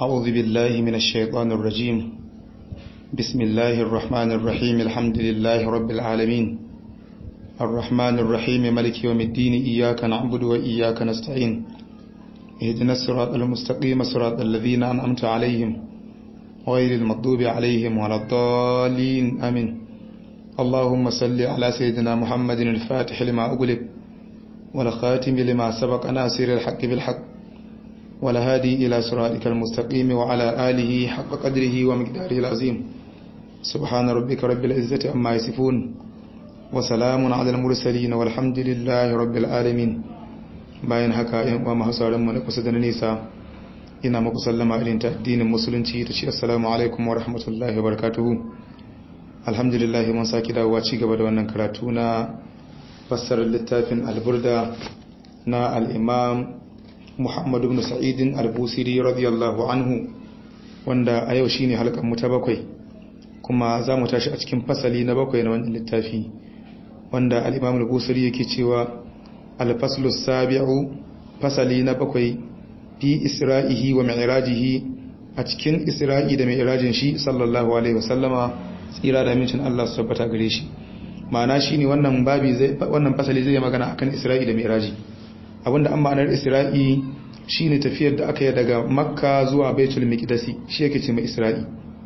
أعوذ بالله من الشيطان الرجيم بسم الله الرحمن الرحيم الحمد لله رب العالمين الرحمن الرحيم ملك يوم الدين إياك نعبد وإياك نستعين اهدنا الصراط المستقيم صراط الذين أنعمت عليهم غير المغضوب عليهم ولا الضالين آمين اللهم صل على سيدنا محمد الفاتح لما أغلق والخاتم لما سبق ناصر الحق بالحق والهادي إلى صراطك المستقيم وعلى آله حق قدره ومقداره العظيم سبحان ربك رب العزة أما يصفون وسلام على المرسلين والحمد لله رب العالمين bayan haka yan uwa masu sauran mu na kusa da nisa ina muku sallama irin ta addinin musulunci ta ce assalamu alaikum wa rahmatullahi wa barakatuhu alhamdulillah mun saki dawowa ci gaba da wannan karatu na fassarar littafin alburda na al-imam Muhammad ibn Sa'id al-Busiri radiyallahu anhu wanda a yau shine halkan mu ta bakwai kuma za mu tashi a cikin fasali na bakwai na wannan littafi wanda al-imam al-Busiri yake cewa الفصل السابع فصلي نبقي في إسرائه ومعراجه أتكين إسرائي دا معراجين شي صلى الله عليه وسلم tsira da mincin Allah su tabbata gare shi ma'ana shine wannan babi zai wannan fasali zai magana akan Isra'i da Mi'raji abinda an ma'anar Isra'i shine tafiyar da aka yi daga Makka zuwa Baitul Miqdisi shi yake ce mai Isra'i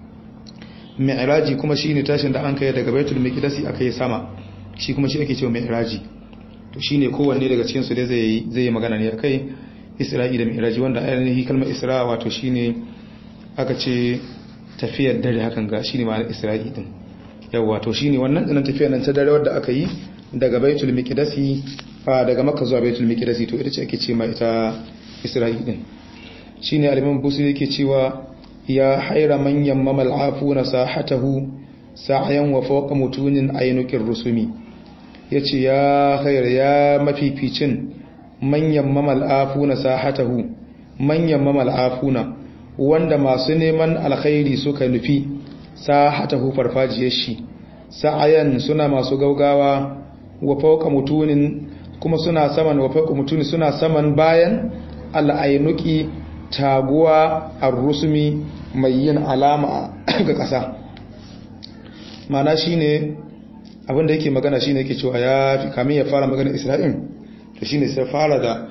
Mi'raji kuma shine tashin da an kai daga Baitul Miqdisi aka yi sama shi kuma shi yake ce Mi'raji to shine kowanne daga cikin su dai zai zai magana ne akai Isra'i da Mi'raji wanda ainihin kalmar Isra wato shine aka ce tafiyar dare hakan ga shine ma'anar Isra'i din yawa to shine wannan dinan tafiyar nan ta dare wanda aka yi daga Baitul Miqdisi daga Makka zuwa Baitul Miqdisi to ita ce ake ce ma ita Isra'i din shine al-Imam Busiri yake cewa ya haira manyan mamal afuna sahatahu sa'yan wa fawqa mutunin aynuqir rusumi ya ce ya khayar ya mafificin manyan mamal'afuna sahatahu manyan mamal'afuna wanda masu neman alkhairi suka nufi sahatahu farfajiyar shi sa'ayan suna masu gaugawa wa fauka mutunin kuma suna saman wa fauka mutunin suna saman bayan al'ainuki taguwa ar-rusumi mai yin alama ga ƙasa mana shine abinda yake magana shine yake cewa ya fi kamin ya fara magana Isra'il to shine sai fara da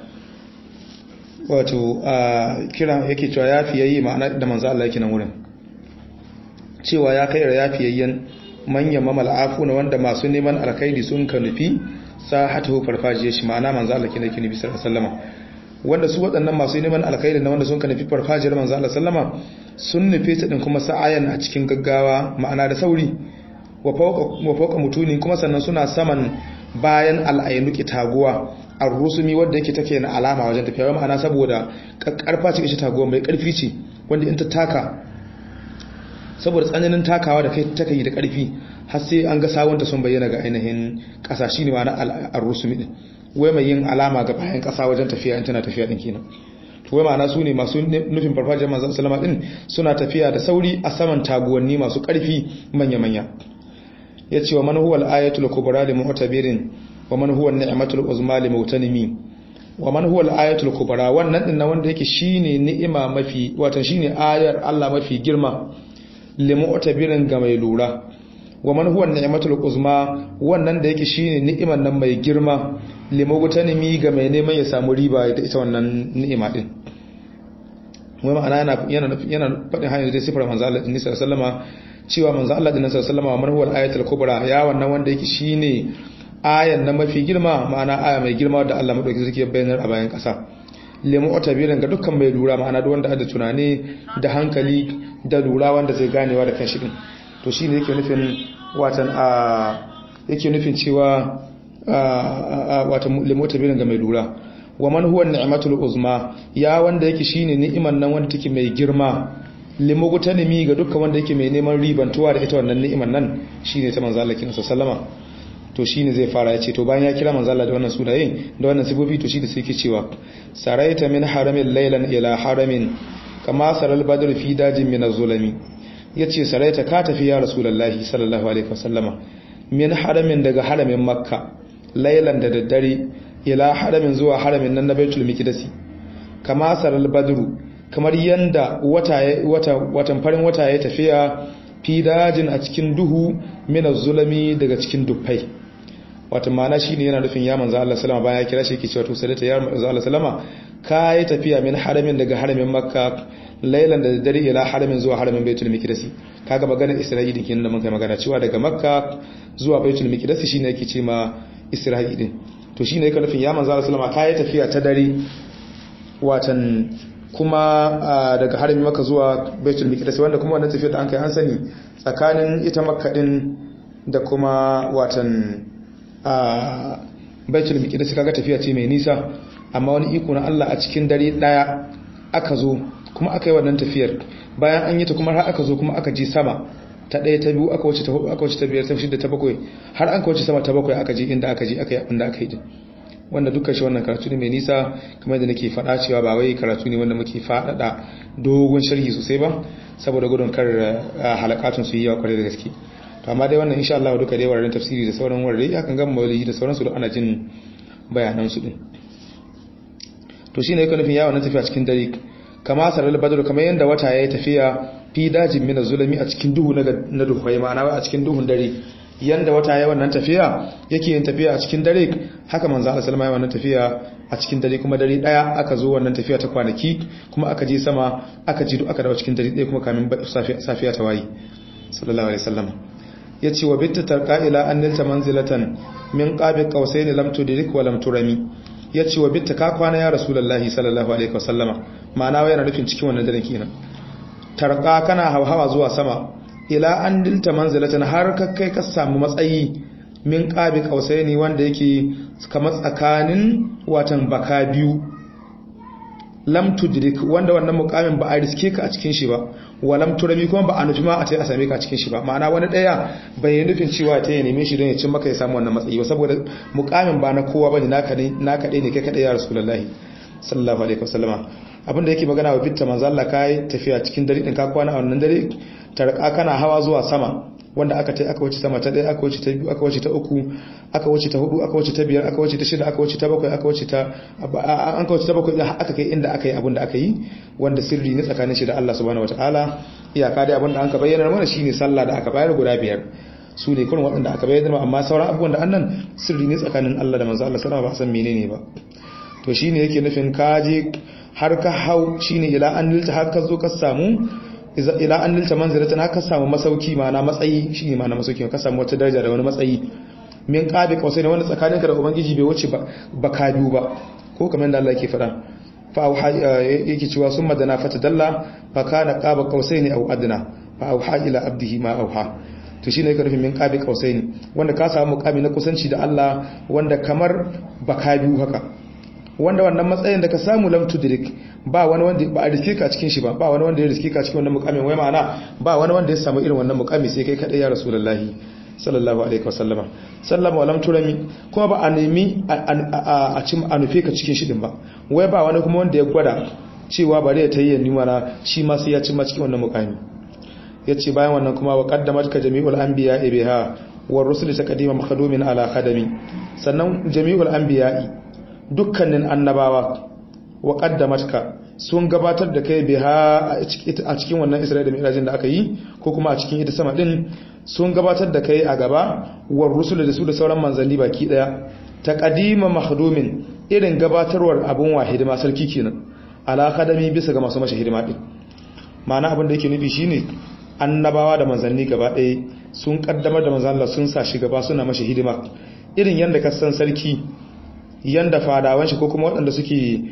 wato a kira yake cewa ya fi yayi ma'ana da manzo Allah yake nan wurin cewa ya kai ya fi yayyan manyan mamal afuna wanda masu neman alkhairi sun ka nufi sahatu farfajiyar shi ma'ana manzo Allah kine kine bisa sallama wanda su waɗannan masu neman alkhairi na wanda sun ka nufi farfajiyar manzo Allah sallama sun nufe ta din kuma sa'ayan a cikin gaggawa ma'ana da sauri wa fauka mutuni kuma sannan suna saman bayan al'ainuki taguwa a rusumi wadda yake take na alama wajen tafiya ma'ana saboda karfa ce ita taguwa mai karfi ce wanda in ta taka saboda tsananin takawa da kai take yi da karfi har sai an ga sawunta sun bayyana ga ainihin kasa shine ma'ana al-rusumi din wai mai yin alama ga bayan kasa wajen tafiya in tana tafiya din kenan to wai ma'ana su ne masu nufin farfajiyar manzon sallama din suna tafiya da sauri a saman taguwanni masu karfi manya-manya ya ce wa man huwa al-ayatul kubra li mu'tabirin wa man huwa an-ni'matul uzma li mutanimi wa man huwa al-ayatul kubra wannan din na wanda yake shine ni'ima mafi wato shine ayar Allah mafi girma li mu'tabirin ga mai lura wa man huwa an-ni'matul uzma wannan da yake shine ni'iman nan mai girma li mutanimi ga mai neman ya samu riba da ita wannan ni'ima din wai ma'ana yana yana yana faɗin hanyar da sifar manzo Allah sallallahu alaihi wasallama cewa manzo Allah dinnan sallallahu alaihi wasallam wa ayatul kubra ya wannan wanda yake shine ayan na mafi girma ma'ana aya mai girma da Allah madauki suke bayanar a bayan kasa limu otabirin ga dukkan mai lura ma'ana duk wanda da tunani da hankali da lura wanda zai ganewa da kanshi din to shine yake nufin watan a yake nufin cewa watan limu otabirin ga mai lura wa man huwa ni'matul uzma ya wanda yake shine ni'iman nan wanda take mai girma limugutanimi ga dukkan wanda yake mai neman ribantuwa da ita wannan ni'imar nan shine ta manzo Allah kinsa sallama to shine zai fara yace to bayan ya kira manzo Allah da wannan sunayen da wannan sifofi to shi da sai yake cewa saraita min haramin laylan ila haramin kama saral badr fi dajin min az-zulami yace saraita ka tafi ya rasulullahi sallallahu alaihi wasallama min haramin daga haramin makka laylan da daddare ila haramin zuwa haramin nan na baitul miqdisi kama saral badru kamar yanda wata wata watan farin wata ya tafiya fi dajin a cikin duhu min zulami daga cikin dufai wato ma'ana shine yana nufin ya manzo Allah sallama bayan ya kira shi yake cewa to sai ta ya manzo Allah sallama kai tafiya min haramin daga haramin makka lailan da dare ila haramin zuwa haramin baitul miqdis kaga maganar isra'ili kin da mun kai magana cewa daga makka zuwa baitul miqdis shine yake ce ma isra'ili to shine yake nufin ya manzo Allah sallama kai tafiya ta dare watan kuma daga haramin makka zuwa baitul miqdis wanda kuma wannan tafiya da an kai an sani tsakanin ita makka din da kuma watan a baitul miqdis kaga tafiya ce mai nisa amma wani iko na Allah a cikin dare daya aka zo kuma aka yi wannan tafiyar bayan an yi ta kuma har aka zo kuma aka ji sama ta daya ta biyu aka wuce ta hudu aka wuce ta biyar ta shida ta bakwai har an wuce sama ta bakwai aka ji inda aka ji aka yi abin da aka yi din wanda dukkan shi wannan karatu ne mai nisa kamar da nake faɗa cewa ba wai karatu ne wanda muke faɗaɗa dogon sharhi sosai ba saboda gudun kar halakatun su yi yawa kwarai da gaske to amma dai wannan insha Allah duka dai wararen tafsiri da sauran warare ya kan gama mawaliyi da sauransu da ana jin bayanan su din to shine yake nufin yawon tafiya cikin dare kama sarar badr kamar yanda wata yayi tafiya fi dajin min zulumi a cikin duhu na duhai ma'ana a cikin duhun dare yanda wata yayi wannan tafiya yake yin tafiya a cikin dare haka manzo Allah sallama yayi wannan tafiya a cikin dare kuma dare daya aka zo wannan tafiya ta kwanaki kuma aka je sama aka ji duk aka dawo cikin dare daya kuma kamin safiya ta wayi sallallahu alaihi wasallam ya ce wa bitta tarka ila an nilta manzilatan min qabi qausaini lam tudrik wa lam turami ya ce wa bitta ka kwana ya rasulullahi sallallahu alaihi wasallama ma'ana wai yana nufin cikin wannan daren kenan tarka kana hawa zuwa sama ila an nilta manzilatan har ka kai ka samu matsayi min qabi qausaini wanda yake kamar tsakanin watan baka biyu lam tudrik wanda wannan mukamin ba a riske ka a cikin shi ba walam turami kuma ba a nufi ma a tai a same ka a cikin shi ba ma'ana wani daya bai nufin cewa ta ya neme shi don ya cin maka ya samu wannan matsayi ba saboda mukamin ba na kowa bane naka ne naka dai ne kai kadai ya rasulullahi sallallahu alaihi wasallama abinda yake magana wa bitta manzo Allah kai tafiya cikin dare din ka kwana a wannan dare tarka kana hawa zuwa sama wanda aka tai aka wuce sama ta ɗaya aka wuce ta biyu aka wuce ta uku aka wuce ta hudu aka wuce ta biyar aka wuce ta shida aka wuce ta bakwai aka wuce ta an ka wuce ta bakwai aka kai inda aka yi abin da aka yi wanda sirri ne tsakanin shi da Allah subhanahu wataala iyaka dai abin da an ka bayyana mana shine sallah da aka bayar guda biyar su ne kurin waɗanda aka bayyana amma sauran abubuwan da annan sirri ne tsakanin Allah da manzo Allah sallallahu alaihi wasallam ba san menene ba to shine yake nufin kaje har ka hau shine ila an nilta har ka zo ka samu ila an nilta manzilatan haka samu masauki ma'ana matsayi shine ma'ana masauki ka samu wata daraja da wani matsayi min qabi qausai ne wanda tsakaninka da ubangiji bai wuce ba ka biyu ba ko kamar da Allah yake faɗa fa auha yake cewa summa dana fatadalla fa kana qaba qausaini aw adna fa auha ila abdihi ma auha to shine yake nufin min qabi qausaini wanda ka samu muqami na kusanci da Allah wanda kamar baka biyu haka wanda wannan matsayin da ka samu lam tudrik ba wani wanda ba a riske ka cikin shi ba ba wani wanda ya riske ka cikin wannan mukamin wai ma'ana ba wani wanda ya samu irin wannan mukami sai kai kadai ya rasulullahi sallallahu alaihi wasallama sallama wa lam turami kuma ba a nemi a cin a nufe ka cikin shi din ba wai ba wani kuma wanda ya gwada cewa bari ya tayi ni mana shi ma sai ya cimma cikin wannan mukami yace bayan wannan kuma wa qaddamat ka jami'ul anbiya biha wa rusul taqdima makhdumin ala khadami sannan jami'ul anbiya'i dukkanin annabawa wa qaddamatka sun gabatar da kai biha a cikin wannan Isra'ila da Mi'rajin da aka yi ko kuma a cikin ita sama din sun gabatar da kai a gaba war rusul da su da sauran manzanni baki daya taqdima mahdumin irin gabatarwar abun wahidima sarki kenan ala kadami bisa ga masu mashi hidima din ma'ana abin da yake nufi shine annabawa da manzanni gaba ɗaya sun kaddamar da manzan Allah sun sa shi gaba suna mashi hidima irin yanda ka san sarki yanda fadawan shi ko kuma waɗanda suke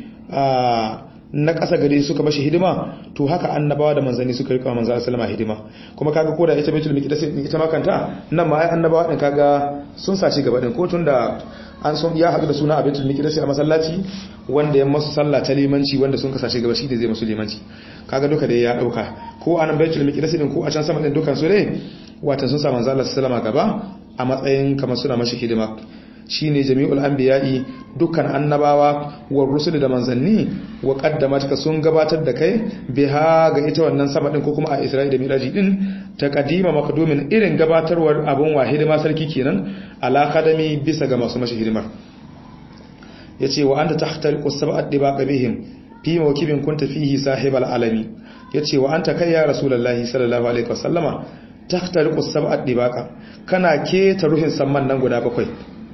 na ƙasa gare suka mashi hidima to haka annabawa da manzanni suka rika manzan sallama hidima kuma kaga ko da ita baitul miqdis ita ma kanta nan ma ai annabawa din kaga sun saci gaba din ko tunda an son ya haɗu da suna a baitul miqdis a masallaci wanda ya masu sallah ta limanci wanda sun kasashe gaba shi da zai masu limanci kaga duka da ya dauka ko anan baitul miqdis din ko a can sama din dukan su ne watan sun sa manzan Allah sallama gaba a matsayin kamar suna mashi hidima shine jami'ul anbiya'i dukkan annabawa wa rusul da manzanni wa qaddamatka sun gabatar da kai biha ga ita wannan sama din ko kuma a Isra'ila da Miraji din ta qadima maqdumin irin gabatarwar abun wahidi ma sarki kenan ala kadami bisa ga masu mashi hidimar yace wa anta tahtaliqu sab'at dibaq bihim fi mawkibin kunta fihi sahibal alami yace wa anta kai ya rasulullahi sallallahu alaihi wasallama tahtariqu sab'at dibaqa kana keta ruhin samman nan guda bakwai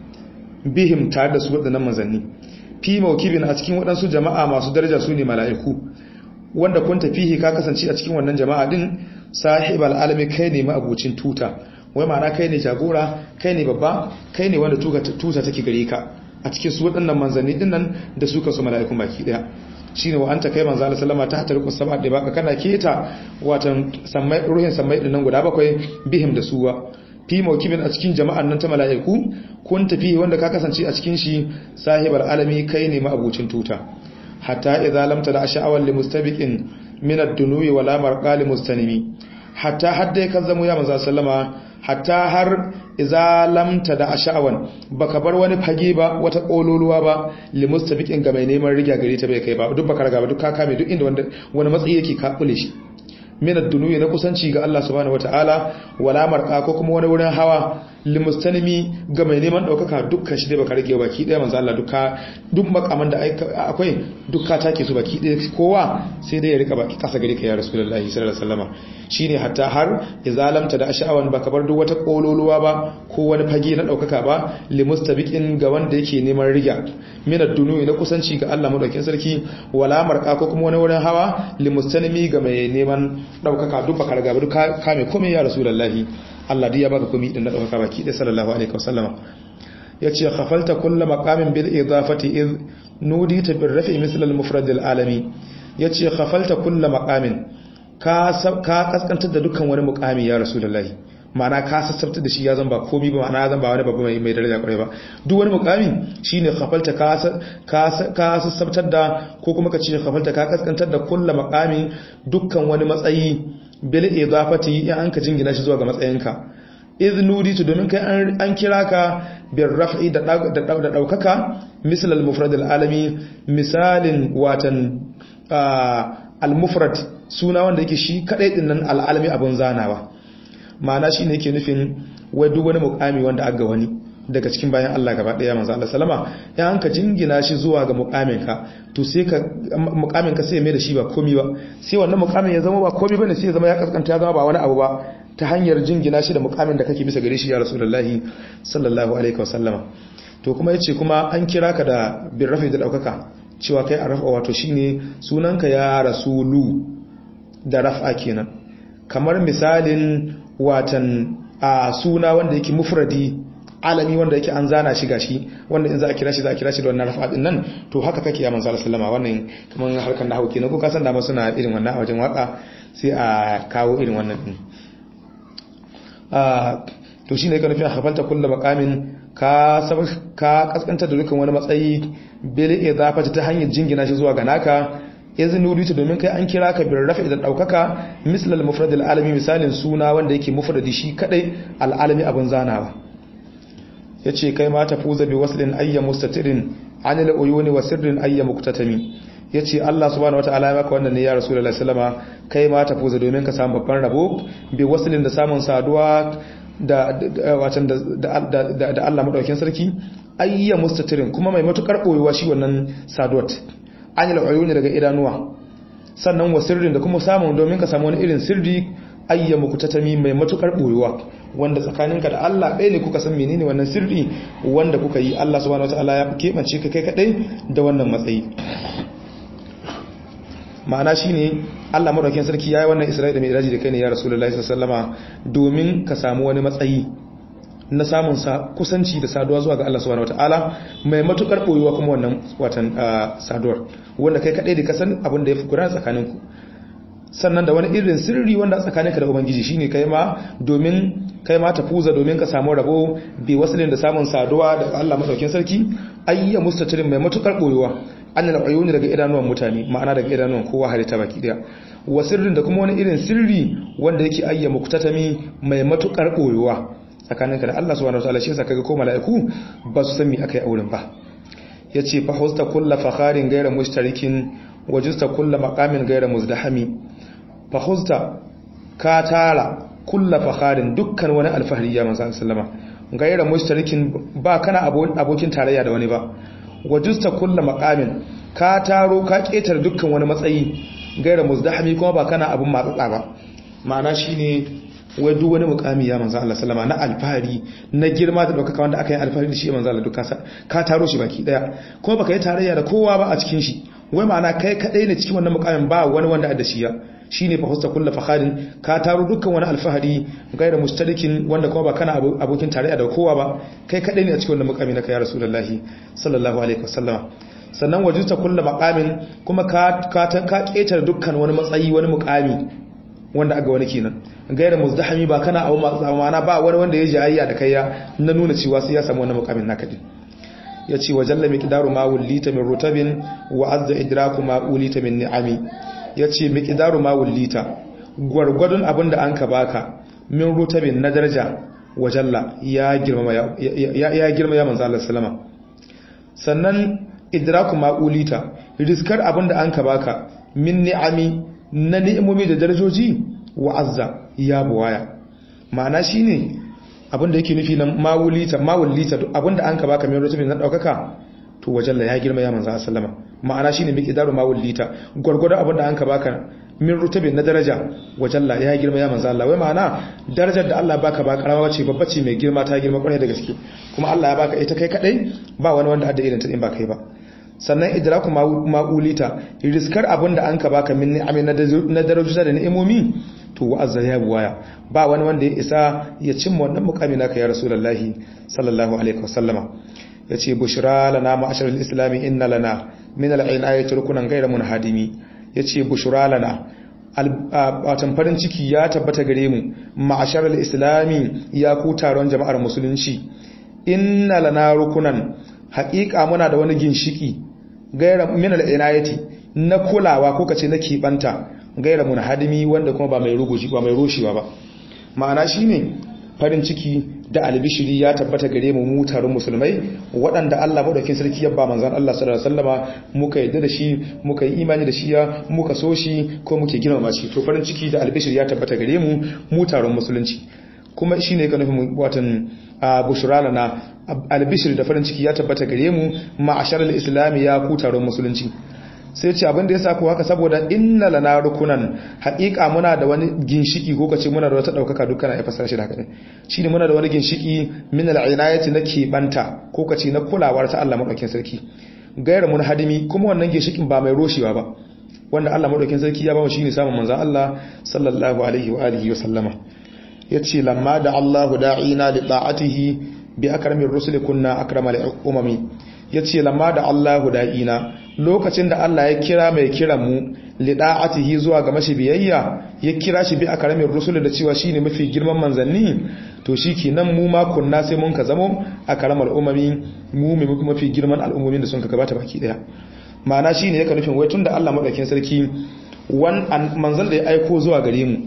bihim tare da su wadannan manzanni fi mawkibin a cikin wadansu jama'a masu daraja su ne mala'iku wanda kun tafihi ka kasance a cikin wannan jama'a din sahibal alami kai ne ma'abucin tuta wai ma'ana kai ne jagora kai ne babba kai ne wanda tuta take gare ka a cikin su waɗannan manzanni din nan da su kansu mala'ikun baki daya shine wa anta kai manzo Allah sallama ta tarku sab'a da baka kana keta watan sammai ruhin sammai din nan guda bakwai bihim da suwa fi mawkibin a cikin jama'an nan ta mala'iku kun tafi wanda ka kasance a cikin shi sahibar alami kai ne ma'abucin tuta hatta idza lam tada sha'awan li mustabiqin min ad-dunuwi wala marqali mustanimi hatta hadda kan zamo ya manzo sallama hatta har idza lam tada sha'awan baka bar wani fage ba wata kololuwa ba li mustabiqin ga mai neman riga gare ta bai kai ba duk baka raga ba duk ka kame duk inda wanda wani matsayi yake ka kule shi min ad-dunuwi na kusanci ga Allah subhanahu wataala wala marqa ko kuma wani wurin hawa limustanimi ga mai neman daukaka dukkan shi dai baka rage baki daya manzo Allah duka duk makaman da akwai dukka take su baki daya kowa sai dai ya rika baki kasa gare ka ya rasulullahi sallallahu alaihi wasallam shine hatta har izalamta da asha'awan baka bar duk wata kololuwa ba ko wani fage na daukaka ba limustabiqin ga wanda yake neman riga min ad-dunuwi na kusanci ga Allah madaukakin sarki wala marqa ko kuma wani wurin hawa limustanimi ga mai neman daukaka duk baka riga ba duk kame komai ya rasulullahi Allah duk ya baka komai din na daukaka baki da sallallahu alaihi wasallama yace khafalta kullu maqamin bil idafati id nudita bir rafi misl al mufrad al alami yace khafalta kullu maqamin ka ka kaskantar da dukkan wani muqami ya rasulullahi ma'ana ka sassabta da shi ya zamba komai ba ma'ana zan ba wani babu mai mai daraja kwarai ba duk wani muqami shine khafalta ka ka ka sassabtar da ko kuma ka ce khafalta ka kaskantar da kullu maqami dukkan wani matsayi bil idafati in an ka jingina shi zuwa ga matsayinka idnudi to domin kai an kira ka bir raf'i da da daukaka misal al mufrad al alami misalin watan al mufrad suna wanda yake shi kadai din nan al alami abun zanawa ma'ana shine yake nufin wai duk wani mukami wanda aga wani daga cikin bayan Allah gaba daya manzo Allah sallama ya an ka jingina shi zuwa ga mukamin ka to sai ka mukamin ka sai ya mai da shi ba komai ba sai wannan mukamin ya zama ba komai bane sai ya zama ya kaskanta ya zama ba wani abu ba ta hanyar jingina shi da mukamin da kake bisa gare shi ya rasulullahi sallallahu alaihi wasallama to kuma yace kuma an kira ka da birrafi da daukaka cewa kai arafa wato shine sunanka ya rasulu da raf'a kenan kamar misalin watan a suna wanda yake mufradi alami wanda yake an zana shi gashi wanda in za a kira shi za a kira shi da wannan rafa din nan to haka kake ya manzo sallama wannan kaman harkar nahwu kenan ko ka san da ma suna irin wannan a wajen waka sai a kawo irin wannan din ah to shine yake nufin hafalta kullu maqamin ka sab ka kaskanta da dukkan wani matsayi bil idafati ta hanyar jingina shi zuwa ga naka izin nuduta domin kai an kira ka bin rafi da daukaka misal al-mufrad al-alami misalin suna wanda yake mufradi shi kadai al-alami abun zanawa yace kai ma tafuza bi waslin ayya mustatirin anil uyuni wa sirrin ayya muktatami yace Allah subhanahu wataala ya maka wannan ne ya rasulullahi sallama kai ma tafuza domin ka samu babban rabo bi waslin da samun saduwa da watan da da Allah madaukakin sarki ayya mustatirin kuma mai matukar boyewa shi wannan saduwat anil uyuni daga idanuwa sannan wa sirrin da kuma samun domin ka samu wani irin sirri ayyamu kutatami mai matukar boyuwa wanda tsakaninka da Allah ɗaya ne kuka san menene wannan sirri wanda kuka yi Allah subhanahu wataala ya keɓance ka kai kadai da wannan matsayi ma'ana shine Allah madaukakin sarki yayi wannan Isra'ila da Mi'raji da kai ne ya Rasulullahi sallallahu alaihi wasallama domin ka samu wani matsayi na samun kusanci da saduwa zuwa ga Allah subhanahu wataala mai matukar boyuwa kuma wannan watan saduwar wanda kai kadai da ka san abin da ya fi gudana tsakaninku sannan da wani irin sirri wanda tsakaninka da ubangiji shine kai ma domin kai ma tafuza domin ka samu rabo bi wasilin da samun saduwa da Allah madaukakin sarki ayya mustatirin mai matukar boyuwa annal uyuni daga idanuwan mutane ma'ana daga idanuwan kowa halitta baki daya wa sirrin da kuma wani irin sirri wanda yake ayya muktatami mai matukar boyuwa tsakaninka da Allah subhanahu wataala shi yasa kaga ko mala'iku ba su san me akai auren ba yace fa hausta kullu fakharin ghayra mushtarikin wajusta kullu maqamin ghayra muzdahami fa hausta ka tara kullu fakharin dukkan wani alfahari ya manzo sallama ghayra mushtarikin ba kana abokin tarayya da wani ba wajusta kullu maqamin ka taro ka ketar dukkan wani matsayi gaira muzdahami kuma ba kana abun matsatsa ba ma'ana shine wai duk wani mukami ya manzo Allah sallama na alfahari na girma da daukaka wanda aka yi alfahari da shi manzo Allah duka ka taro shi baki daya kuma baka yi tarayya da kowa ba a cikin shi wai ma'ana kai kadai ne cikin wannan mukamin ba wani wanda da shi ya shine fa husta kullu fakharin ka taro dukkan wani alfahari gaira mustalikin wanda kuma ba kana abokin tarayya da kowa ba kai kadai ne a cikin wannan mukami na kai ya rasulullahi sallallahu alaihi wasallama sannan wajuta kullu maqamin kuma ka ka ka ketar dukkan wani matsayi wani mukami wanda aga wani kenan gaira muzdahami ba kana abu ma'ana ba wani wanda ya jayayya da kai ya na nuna cewa sai ya samu wannan mukamin naka din yace wa jalla miqdaru ma wulita min rutabin wa azza idraku ma ulita min ni'ami yace miqdaru ma wulita gwargwadon abinda an ka baka min rutabin na daraja wa jalla ya girma ya ya girma ya manzo Allah sallama sannan idraku ma ulita riskar abinda an ka baka min ni'ami na ni'imomi da darajoji wa'azza ya buwaya ma'ana shine abinda yake nufi na mawulita mawulita abinda an ka baka mai rutubin na daukaka to wajalla ya girma ya manzo sallama ma'ana shine miki daru mawulita gurgurda abinda an ka baka min rutubin na daraja wajalla ya girma ya manzo Allah wai ma'ana darajar da Allah baka ba karama ce babba ce mai girma ta girma kwarai da gaske kuma Allah ya baka ita kai kadai ba wani wanda adda irin ta in ba kai ba sannan idraku ma'ulita riskar abin da an ka baka min ni'amin na darajoji da ni'imomi to wa'azza ya buwaya ba wani wanda ya isa ya cimma wannan mukami naka ya rasulullahi sallallahu alaihi wasallama yace bushra lana ma'asharil islami inna lana min al-inayati rukunan ghayra munhadimi yace bushra lana watan farin ciki ya tabbata gare mu ma'asharil islami ya ku taron jama'ar musulunci inna lana rukunan haƙiƙa muna da wani ginshiki gaira min al-inayati na kulawa ko kace na kibanta gaira munhadimi wanda kuma ba mai ruguji ba mai roshewa ba ma'ana shine farin ciki da albishiri ya tabbata gare mu mu taron musulmai waɗanda Allah madaukakin sarki ya ba manzon Allah sallallahu alaihi wasallama muka yadda da shi muka yi imani da shi ya muka so shi ko muke girmama shi to farin ciki da albishiri ya tabbata gare mu mu taron musulunci kuma shine ka nufin watan bushra na albishir da farin ciki ya tabbata gare mu ma'ashar al-islam ya ku taron musulunci sai ce abin da ya sako haka saboda inna lana rukunan haƙiƙa muna da wani ginshiki ko kace muna da wata daukaka dukkan ya fasara shi da haka ne shine muna da wani ginshiki min al-inayati na kebanta ko kace na kulawar ta Allah madaukakin sarki gaira mun hadimi kuma wannan ginshikin ba mai roshewa ba wanda Allah madaukakin sarki ya ba mu shine samun manzon Allah sallallahu alaihi wa alihi wa sallama yace lamma da Allahu da'ina li ta'atihi bi akramin rusuli kunna akramal umami yace lamma da Allahu da'ina lokacin da Allah ya kira mai kiran mu li da'atihi zuwa ga mashi biyayya ya kira shi bi akramin rusuli da cewa shine mafi girman manzanni to shikenan mu ma kunna sai mun ka zamo akramal umami mu mai mafi girman al'ummomin da sun ka gabata baki daya ma'ana shine yake nufin wai tunda Allah madaukakin sarki wan manzal da ya aiko zuwa gare mu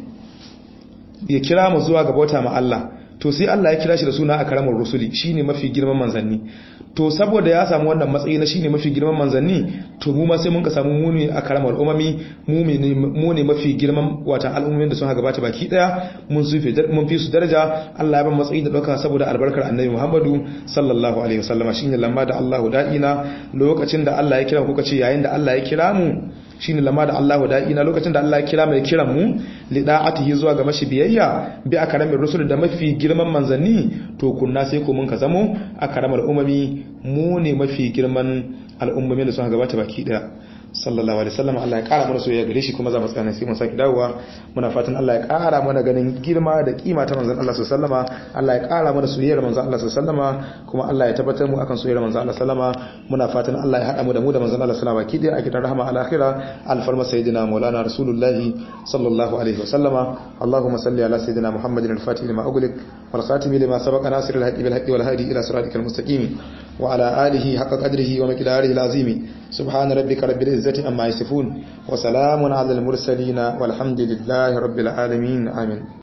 ya kira mu zuwa ga bauta ma Allah to sai Allah ya kira shi da suna a karamar rusuli shine mafi girman manzanni to saboda ya samu wannan matsayi na shine mafi girman manzanni to mu ma sai mun ka samu mu ne a karamar umami mu ne mu ne mafi girman wata al'ummomin da sun ha gabata baki daya mun su mun fi su daraja Allah ya ba matsayi da dauka saboda albarkar annabi Muhammadu sallallahu alaihi wasallam shine lamma da Allahu da'ina lokacin da Allah ya kira kuka ce yayin da Allah ya kira mu shine lamma da Allahu da'ina lokacin da Allah ya kira mai kiran mu lida'atihi zuwa ga mashi biyayya bi akaramin rusul da mafi girman manzanni to kunna sai ko mun ka zamo akaramar umami mu ne mafi girman al'ummomin da suka gabata baki daya sallallahu alaihi wasallam Allah ya kara mana soyayya gare shi kuma za mu tsaya sai mun saki dawowa muna fatan Allah ya kara mana ganin girma da kima ta manzon Allah sallallahu alaihi wasallama Allah ya kara mana soyayyar manzon Allah sallallahu alaihi wasallama kuma Allah ya tabbatar mu akan soyayyar manzon Allah sallallahu alaihi wasallama muna fatan Allah ya hada mu da mu da manzon Allah sallallahu alaihi wasallama kidi a kitan rahama al-akhirah alfarma sayyidina maulana rasulullah sallallahu alaihi wasallama Allahumma salli ala sayyidina Muhammadin al-fatih lima ughliq wal khatim lima sabaqa nasir al-haqqi bil haqqi wal hadi ila siratikal mustaqim wa ala alihi haqqa qadrihi wa miqdarihi al-azim subhana rabbika rabbil izzati amma yasifun wa salamun ala al-mursalin walhamdulillahi rabbil alamin amin